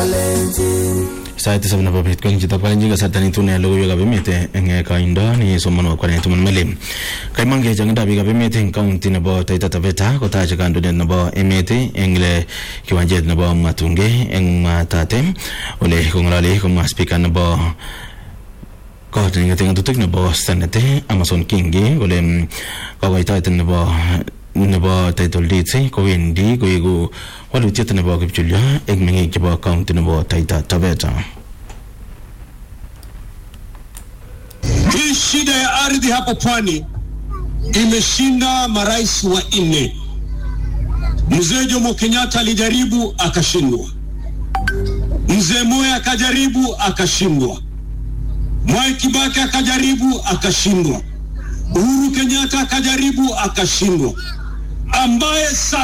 sait tisab nebo bet kong chitab kalenjin kasarta netune logoiwekab emet eng koindo ni somonwo kwanetuman mele kaimang chechangindab biikab emet eng kaunti nebo Taita Taveta kotache kandoindet nebo emet eng le kiwanjet nebo Mwatunge eng Mwatate ole kong'ololi komwa spika nebo kot neking'ete ng'atutik nebo senate Amason Kingi kole kokoitoet nebo nebo title deeds kowendi koeku walutiet nebo kipchulyo eng meng'ik chebo kaunti nebo Taita Taveta. Hii shida ya ardhi hapo pwani imeshinda marais wa nne. Mzee Jomo Kenyatta alijaribu akashindwa, mzee Moi akajaribu akashindwa, Mwai Kibaki akajaribu akashindwa, Uhuru Kenyatta akajaribu akashindwa, ambaye sasa